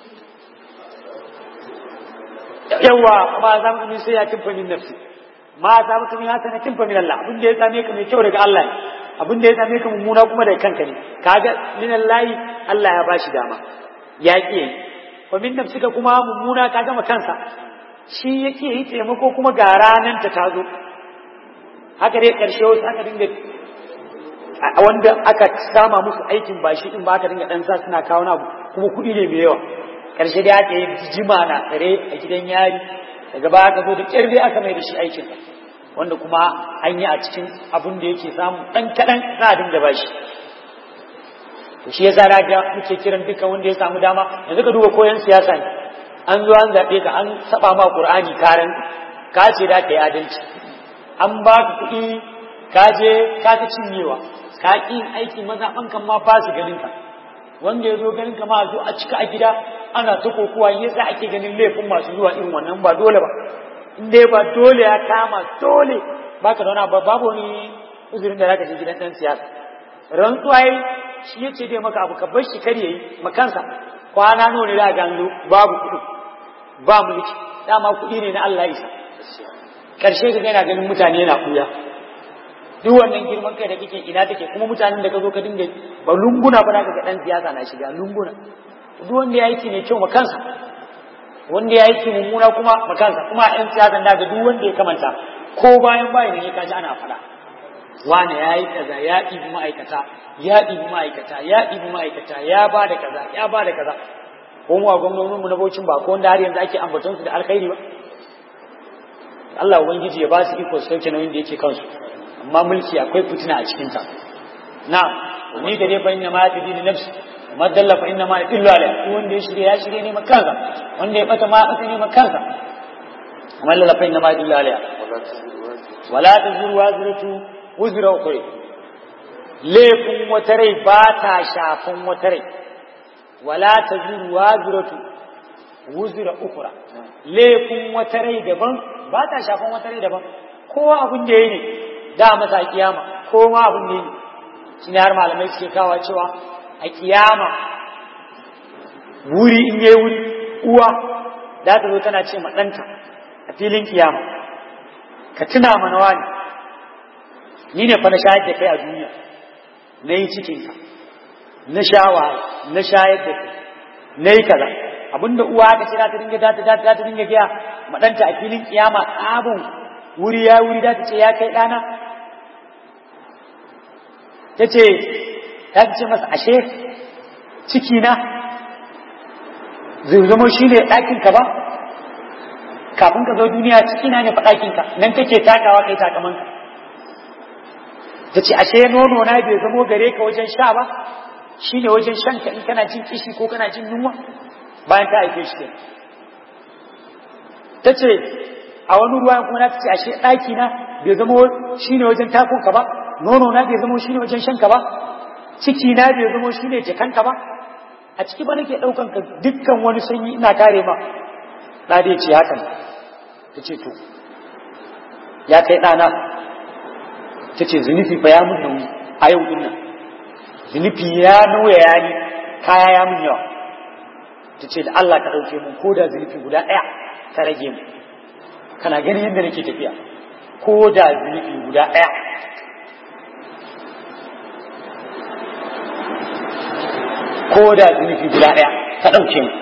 yawa ma za mu sai ya kimfa min nafsi ma za mu kuma hasa na kimfa min Allah abin da ya same ka mai kyau daga Allah ne abin da ya same ka mummuna kuma daga kanka ne kaga min Allah Allah ya bashi dama ya ƙi wa min nafsika kuma mummuna ka gama kansa shi yake yi taimako kuma ga ranan ta tazo haka dai karshe wasu aka dinga wanda aka sama musu aikin ba shi din ba aka dinga dan sa suna kawo na kuma kuɗi ne mai yawa karshe dai aka yi jima na tsare a gidan yari daga ba aka zo da kyar dai aka mai da shi aikin wanda kuma an yi a cikin abun da yake samu ɗan kaɗan za a dinga bashi to shi yasa da muke kiran duka wanda ya samu dama yanzu ka duba koyon siyasa ne an zo an zaɓe ka an saba ma qur'ani karan ka ce da ka yi adalci an ba ka kuɗi ka je ka ta cinyewa ka ƙi aiki mazaɓan kan ma ba su ganin ka wanda ya zo ganin ka ma zo a cika a gida ana ta kokowa yasa ake ganin laifin masu zuwa irin wannan ba dole ba in dai ba dole ya kama dole ba ka zauna ba babu wani uzurin da zaka je gidan ɗan siyasa rantsuwa yi shi ya ce dai maka abu ka bar shi kar yayi makansa kwana nawa ne da gano babu kuɗi ba mulki dama kuɗi ne na Allah isa karshe ka yana ganin mutane yana kuya duk wannan girman kai da kake ina take kuma mutanen da ka zo ka dinga ba lunguna ba ka ga dan siyasa na shiga lunguna duk wanda ya aiki ne kyau makansa wanda ya aiki mummuna kuma makansa kuma yan siyasan da ga duk wanda ya kamanta ko bayan bayan ne ka ji ana faɗa wane ya yi kaza ya ɗibi ma'aikata ya ɗibi ma'aikata ya ɗibi ma'aikata ya ba da kaza ya ba da kaza ko mu a gwamnoninmu na baucin ba ko wanda har yanzu ake ambaton su da alkhairi ba Allah ubangiji ya ba su iko su sauke nauyin da yake kansu amma mulki akwai fitina a cikin ta na ni da dai fa inna ma yadi li nafsi ma dalla fa inna ma yadillu alai wanda ya shirye ya shirye ne makansa wanda ya bata ma bata ne makansa amma lalla fa inna ma yadillu alai wala tazuru wazratu wuzra ukhra laifin wata rai ba ta shafin wata rai wala tazuru wazratu wuzra ukhra laifin wata rai daban ba ta shafin wata rai daban kowa abin da yayi ne da masa kiyama kowa abin da yayi shi ne har malamai suke kawa cewa a kiyama wuri in yayi wuri uwa za ta zo tana ce ma ɗanta a filin kiyama ka tuna mana wani ni ne fa na shayar da kai a duniya na yi cikinka na shawa na shayar da kai na yi kaza abinda uwa aka ce za ta dinga za ta za ta dinga gaya ma ɗanta a filin kiyama abin wuri ya wuri za ta ce ya kai ɗana ta ce ta ce masa ashe ciki na zai zama shi ne ɗakinka ba kafin ka zo duniya ciki na ne fa ɗakinka nan kake takawa kai takamanka ta ce ashe nono na bai zamo gare ka wajen sha ba shi ne wajen shan ka in kana jin kishi ko kana jin yunwa bayan ta haife shi ta ce a wani ruwa kuma na ta ce ashe ɗaki na bai zamo shi ne wajen takonka ba nono na bai zamo shi ne wajen shanka ba ciki na bai zamo shi ne jakanka ba a ciki ba nake ɗaukan ka dukkan wani sanyi ina kare ma na dai ce hakan ta ce to ya kai ɗana ta ce zunufi fa ya mun nauyi a yau din nan zunufi ya nauya ya ni kaya ya mun yawa ta ce da Allah ka ɗauke mun ko da zunufi guda ɗaya ka rage mu kana ganin yadda nake tafiya ko da zunufi guda ɗaya ko da zunufi guda ɗaya ka ɗauke mu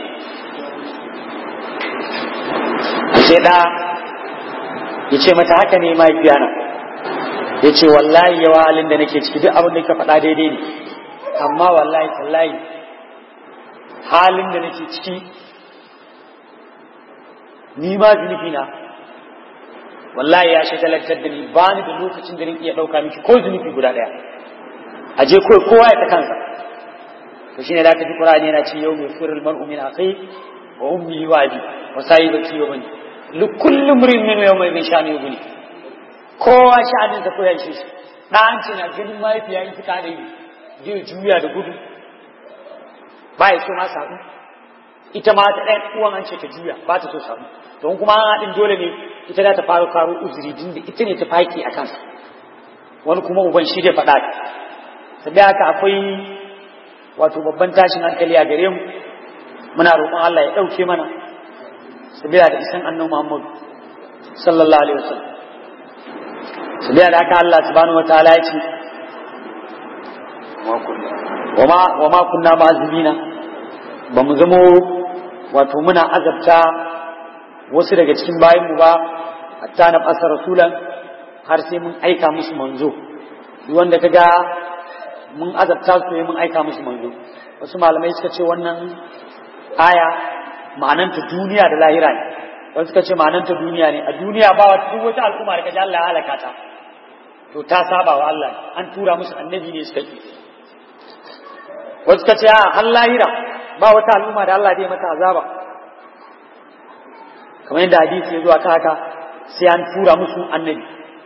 sai ɗa ya ce mata haka ne mahaifiya na ya ce wallahi yawa halin da nake ciki duk abin da ka faɗa daidai ne amma wallahi tallahi halin da nake ciki ni ma zunufi na wallahi ya shagalantar da ni ba ni da lokacin da nake iya ɗauka miki ko zunufi guda ɗaya a je kawai kowa ya ta kansa to shine da ka ji Qur'ani yana ce yau mai firul mar'u min akhi wa ummihi wa abi wa sahibati wa bani li kulli imrin min yawma idhin sha'ani yughni kowa sha'anin da koyar shi da an ce na ganin mahaifiya in fita da yi zai juya da gudu ba ya so ma samu ita ma ta ɗaya uwan an ce ta juya ba ta so samu don kuma an haɗin dole ne ita za ta fara karo uzuri din da ita ne ta faki a kansa wani kuma uban shi da faɗa ta haka akwai wato babban tashin hankali a gare mu muna roƙon Allah ya ɗauke mana sabila da isan annabi Muhammad sallallahu alaihi wasallam sabila da haka Allah subhanahu wataala ya ce wa ma kunna ma'azibina ba mu zamo wato muna azabta wasu daga cikin bayan mu ba hatta na fasa rasulan har sai mun aika musu manzo wanda kaga mun azabta su ne mun aika musu manzo wasu malamai suka ce wannan aya ma'ananta duniya da lahira ne wasu suka ce ma'anar ta duniya ne a duniya ba wata duk wata al'umma da kaji Allah ya halaka ta to ta saba wa Allah an tura musu annabi ne suka ki wasu suka ce a har lahira ba wata al'umma da Allah zai mata azaba kamar yadda hadisi ya zo aka haka sai an tura musu annabi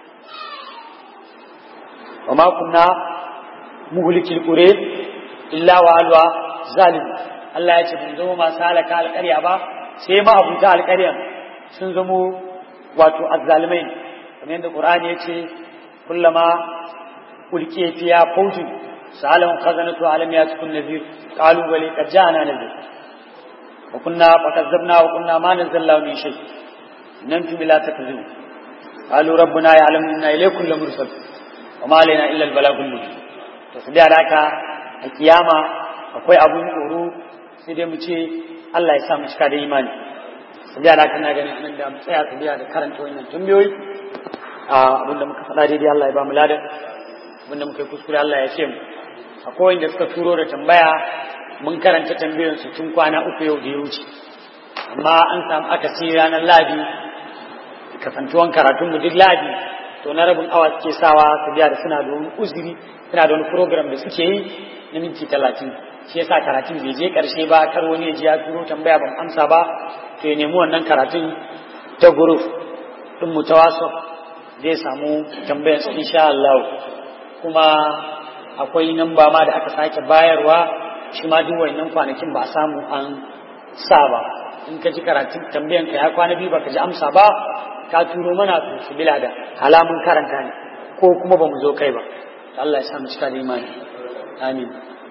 wa ma kunna muhlikil qure illa wa alwa zalim Allah ya ce mun zama masu halaka alƙarya ba sai ma abuta alƙaryan sun zamo wato azzalimai kamar yadda Qur'ani ya ce kullama ulqiya fiya fawjun sa'alahum khazanatu alam yatukun nadhir qalu bali qad ja'ana nadhir wa kunna fakazzabna wa kunna ma nazzalna min shay nantum la takzibun qalu rabbuna ya'lamu inna ilaykum lamursal wa ma alaina illa al-balagul mubin to su da haka a kiyama akwai abun tsoro sai dai mu ce Allah ya sa mu cika da imani su da haka na ganin anan da mu tsaya su biya da karanta wannan tambayoyi a abinda muka faɗa daidai Allah ya ba mu ladan abinda muka yi kuskure Allah ya ce mu akwai wanda suka turo da tambaya mun karanta tambayoyin su tun kwana uku yau da ya wuce amma an samu akasi ranar ladi kasantuwan karatun mu duk ladi to na rabin awa suke sawa su biya da suna da wani uzuri suna da wani program da suke yi na minti talatin shi yasa karatun bai je karshe ba kar wani ya ji ya turo tambaya ban amsa ba to ya nemi wannan karatun ta group din mu ta WhatsApp zai samu tambayar su insha Allah kuma akwai namba ma da aka sake bayarwa shi ma duk wannan kwanakin ba a samu an sa ba in ka ji karatun tambayan ka ya kwana biyu baka ji amsa ba ka turo mana to su bila da halamun karanta ne ko kuma ba mu zo kai ba Allah ya sa mu cika da imani amin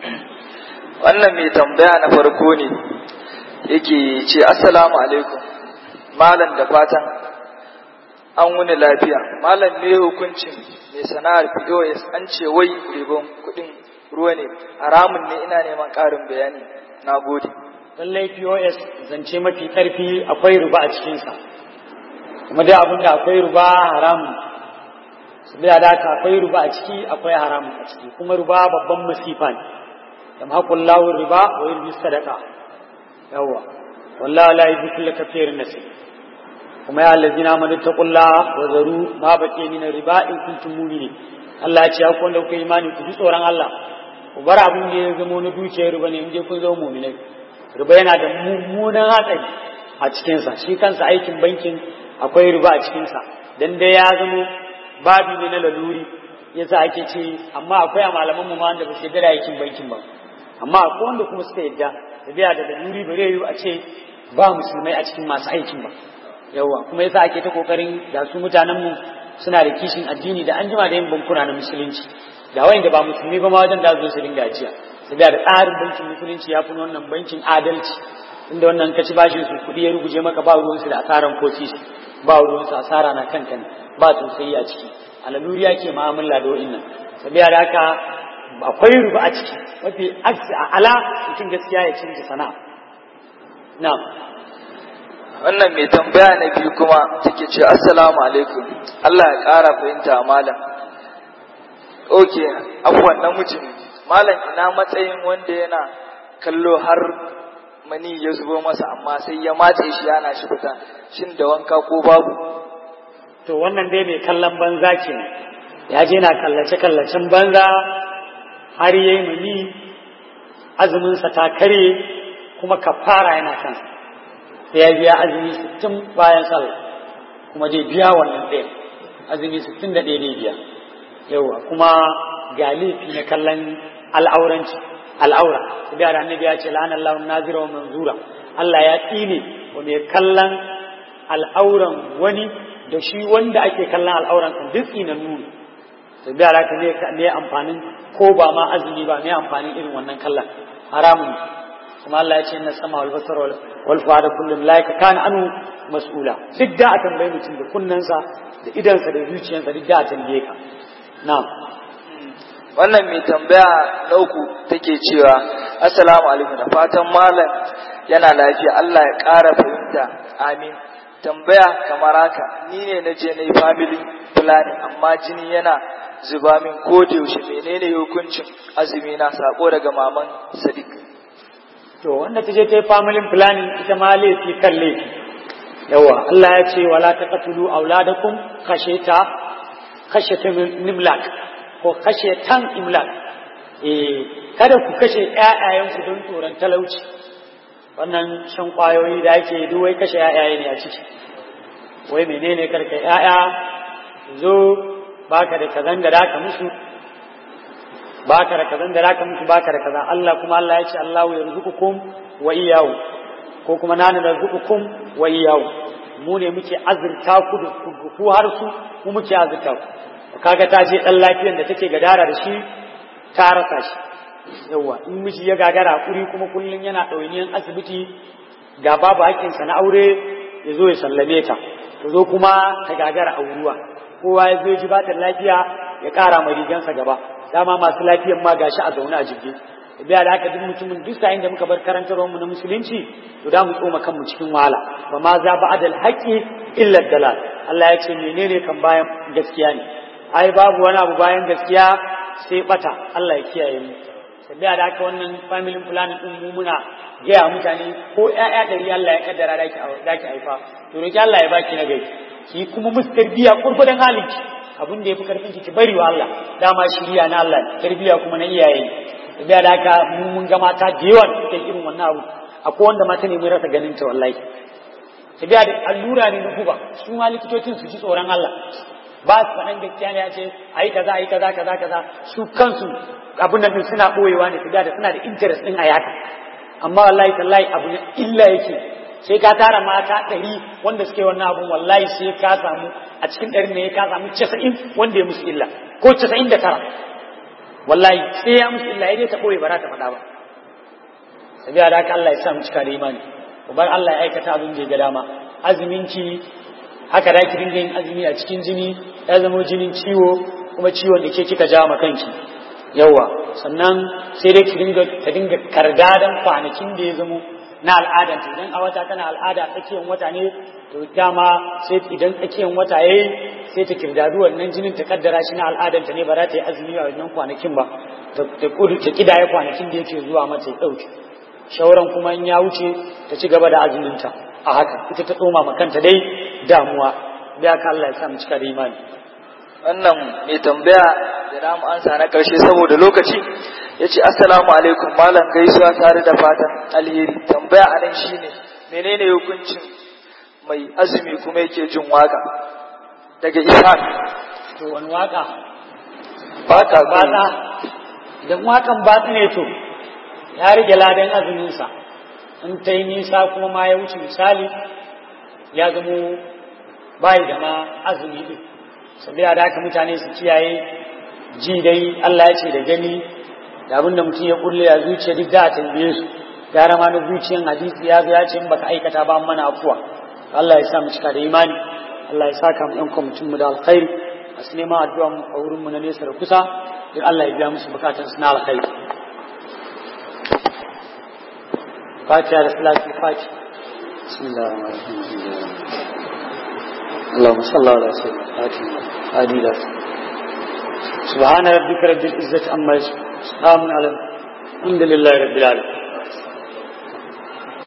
wannan mai tambaya na farko ne yake ce assalamu alaikum malam da fatan an wuni lafiya malam ne hukuncin mai sana'ar POS an ce wai ribon kuɗin ruwa ne haramun ne ina neman ƙarin bayani na gode lallai POS zance mafi ƙarfi akwai ruba a cikinsa kuma dai abin da akwai ruba haramun saboda da haka akwai ruba a ciki akwai haramun a ciki kuma ruba babban masifa ne yamhaqul lahu riba wa yurbi sadaqa yawa wallahi la yuhibbu kulla kafirin nasib kuma ya allazina amanu taqullaha wa zaru ma baqiya min riba in kuntum mu'minin Allah ya ce ku wanda kuka imani ku ji tsoron Allah ku bar abin da ya zama na dukiyar riba ne in je kun zama mu'minai riba yana da mummunan hatsari a cikinsa shi kansa aikin bankin akwai riba a cikinsa dan dai ya zama babi ne na laluri yasa ake ce amma akwai a malaman mu ma wanda ba su yarda da aikin bankin ba amma akwai wanda kuma suka yadda da biya da daluri ba zai yi a ce ba musulmai a cikin masu aikin ba yawa kuma yasa ake ta kokarin da su mutanen mu suna da kishin addini da an jima da yin bankuna na musulunci da wayan da ba musulmi ba ma wajen da zo su dinga ajiya su da tsarin bankin musulunci ya fi wannan bankin adalci inda wannan ka ci bashin su kuɗi ya ruguje maka ba ruwansu da asaran ko ba ruwansu asara na kanka ne ba tausayi a ciki alaluri yake mu'amala da wa'innan sabiya da haka akwai ruba a ciki mafi aksi a ala mutum gaskiya ya cinta sana'a na wannan mai tambaya na biyu kuma take ce assalamu alaikum Allah ya ƙara fahimta malam oke afuwan namiji ne malam ina matsayin wanda yana kallo har mani ya zubo masa amma sai ya matse shi yana shi fita shin da wanka ko babu to wannan dai mai kallon banza ke ya je na kallace kallacen banza har yayi mani azuminsa ta kare kuma kafara yana kansa sai ya biya azumi sittin bayan sallah kuma zai biya wannan ɗaya azumi sittin da ɗaya ne biya yawa kuma ga laifi na kallon al'auranci al'aura su biya da annabi ya ce la'an Allah nazira wa manzura Allah ya tsine wa mai kallon al'auran wani da shi wanda ake kallon al'auran kan duk tsinan nuni su biya da ne ne amfanin ko ba ma azumi ba ne amfanin irin wannan kallon haramun kuma Allah ya ce inna sama wal basar wal fuada kullun laika kana anu mas'ula duk da a tambayi mutum da kunnensa da idansa da zuciyarsa duk da a tambaye ka na'am wannan mai tambaya na uku take cewa assalamu alaikum da fatan malam yana lafiya Allah ya ƙara fahimta amin tambaya kamar haka ni ne na je na yi family planning amma jini yana zuba min ko da yaushe menene hukuncin azumi na sako daga maman Sadiq to wanda ta je ta yi family planning ita ma laifi kan laifi yawa Allah ya ce wala taqtulu auladakum khashita khashata nimlak ko khashatan imlak eh kada ku kashe ƴaƴayenku don tsoron talauci wannan shan kwayoyi da ake duk wai kashe ƴaƴaye ne a ciki wai menene karka ƴaƴa zo baka da kazan da zaka musu baka da kazan da zaka musu baka da kaza Allah kuma Allah ya ce Allahu yarzuqukum wa iyyahu ko kuma nanu yarzuqukum wa iyyahu mu ne muke azurta ku da ku har su mu muke azurta ku kaga ta je dan lafiyar da take gadara da shi ta rasa shi yawa in miji ya gagara kuri kuma kullun yana ɗawainiyan asibiti ga babu haƙƙinsa na aure ya zo ya sallame ta ta zo kuma ta gagara auruwa kowa ya zo ji ba ta lafiya ya ƙara ma rigansa gaba dama masu lafiyan ma gashi a zaune a jirgi biya da haka duk mutumin duk sa'in da muka bar karantarwar mu na musulunci to da mu tsoma kanmu cikin wahala ba ma za ba adal haqqi illa dalal Allah ya ce menene kan bayan gaskiya ne ai babu wani abu bayan gaskiya sai bata Allah ya kiyaye mu biya da haka wannan family planning din mu muna gaya mutane ko ƴaƴa ɗari Allah ya kaddara da ki haifa to roki Allah ya baki na gari ki kuma musu tarbiyya kurkudan halinki abin da ya fi karfin ki bari wa Allah dama shiriya na Allah tarbiyya kuma na iyaye da da haka mun ga mata da yawa suke irin wannan abu akwai wanda mata ne mun rasa ganin ta wallahi tabiya da allura ne na guba su ma likitocin su ji tsoron Allah ba su faɗan gaskiya ne ya ce ayi kaza ayi kaza kaza kaza su kansu abin nan suna boyewa ne tabiya da suna da interest din a yaka amma wallahi tallahi abu ne illa yake sai ka tara mata ɗari wanda suke wannan abun wallahi sai ka samu a cikin ɗari ne ka samu casa'in wanda ya musu illa ko casa'in da tara wallahi sai ya musu illa dai ta ɓoye ba za ta faɗa ba sabiya da haka Allah ya sa mu cika da imani bar Allah ya aikata abin da ya ga dama azuminki haka da ki dinga yin azumi a cikin jini ya zama jinin ciwo kuma ciwon da ke kika ja ma kanki yawa sannan sai dai ki dinga ta dinga kargadan kwanakin da ya zamo na al'adanta idan a wata tana al'ada tsakiyar wata ne to dama sai idan tsakiyar wata yayi sai ta kirdadu wannan jinin ta kaddara shi na al'adanta ne ba za ta yi azumi a wannan kwanakin ba ta kudu ta kidaya kwanakin da yake zuwa mata ya dauke shauran kuma in ya wuce ta ci gaba da azuminta a haka ita ta tsoma ma kanta dai damuwa da ka Allah ya sa mu cika da imani wannan mai tambaya da namu ansa na karshe saboda lokaci ya ce assalamu alaikum malam gaisuwa tare da fatan alheri tambaya a nan shine menene hukuncin mai azumi kuma yake jin waka daga ishaq to wani waka baka bata idan wakan bata ne to ya rage ladan azuminsa in ta yi nisa kuma ma ya wuce misali ya zamo bayi da ma azumi din sabiya da haka mutane su kiyaye ji dai Allah ya ce da gani da abin da mutum ya kulle a zuciya duk da a tambaye su gara ma na zuciyan hadisi ya zo ya ce in baka aikata ba mana afuwa Allah ya sa mu cika da imani Allah ya saka mu ɗan kwamitin mu da alkhairi a su neman addu'a mu a wurin mu na nesa da kusa duk Allah ya biya musu bukatun su na alkhairi fatiha da salatu fatiha بسم الله الرحمن الرحيم اللهم صل على سيدنا فاتحة هادي سبحان ربك رب العزة عما يصفون سلام على الحمد لله رب العالمين